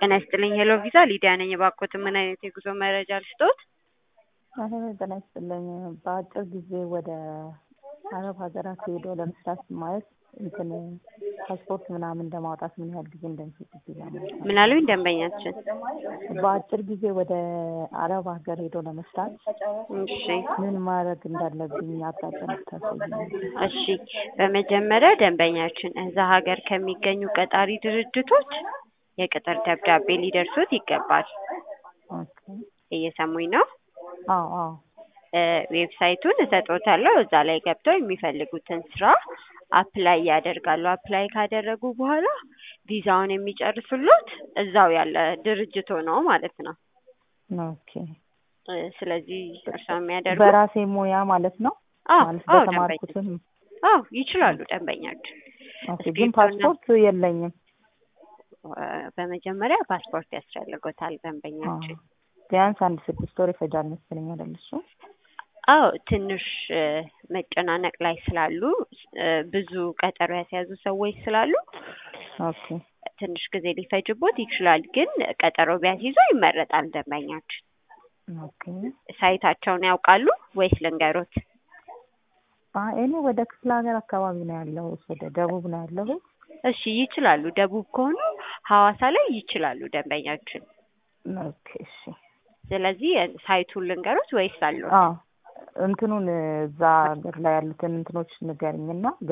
ጤና ይስጥልኝ ሄሎ ቪዛ ሊዲያ ነኝ። እባክዎት ምን አይነት የጉዞ መረጃ ልስጥዎት? አረ ጤና ይስጥልኝ። በአጭር ጊዜ ወደ አረብ ሀገራት ሄዶ ለመስራት ማለት እንትን ፓስፖርት ምናምን ለማውጣት ምን ያህል ጊዜ እንደሚፈጅ ማለት ምን አሉኝ ደንበኛችን? በአጭር ጊዜ ወደ አረብ ሀገር ሄዶ ለመስራት እሺ ምን ማድረግ እንዳለብኝ አቅጣጫ ልታሳይኝ። እሺ በመጀመሪያ ደንበኛችን እዛ ሀገር ከሚገኙ ቀጣሪ ድርጅቶች የቅጥር ደብዳቤ ሊደርሱት ይገባል። ኦኬ እየሰሙኝ ነው? አዎ አዎ እ ዌብሳይቱን እሰጦታለሁ። እዛ ላይ ገብተው የሚፈልጉትን ስራ አፕላይ ያደርጋሉ። አፕላይ ካደረጉ በኋላ ቪዛውን የሚጨርሱሎት እዛው ያለ ድርጅቶ ነው ማለት ነው። ኦኬ እ ስለዚህ እርስዎ የሚያደርጉት በራሴ ሙያ ማለት ነው አዎ ማለት አዎ በተማርኩትም አዎ ይችላሉ ደንበኛችን። ኦኬ ግን ፓስፖርት የለኝም። እ በመጀመሪያ ፓስፖርት ያስፈልጎታል አዎ ደንበኛችን። ቢያንስ አንድ ስድስት ወር ይፈጃል መሰለኝ አይደል እሱ? አዎ ትንሽ እ መጨናነቅ ላይ ስላሉ እ ብዙ ቀጠሮ ያስያዙ ሰዎች ስላሉ ኦኬ ትንሽ ጊዜ ሊፈጅቦት ይችላል። ግን ቀጠሮ ቢያስይዙ ይመረጣል ደንበኛችን። ኦኬ ሳይታቸውን ያውቃሉ ወይስ ልንገሮት? አይ እኔ ወደ ክፍለ ሀገር አካባቢ ነው ያለሁት፣ ወደ ደቡብ ነው ያለሁት። እሺ ይችላሉ። ደቡብ ከሆኑ ሐዋሳ ላይ ይችላሉ ደንበኛችን። ኦኬ እሺ ስለዚህ ሳይቱን ልንገሮት ወይስ አለው? አዎ እንትኑን እዛ ሀገር ላይ ያሉትን እንትኖች ንገርኝና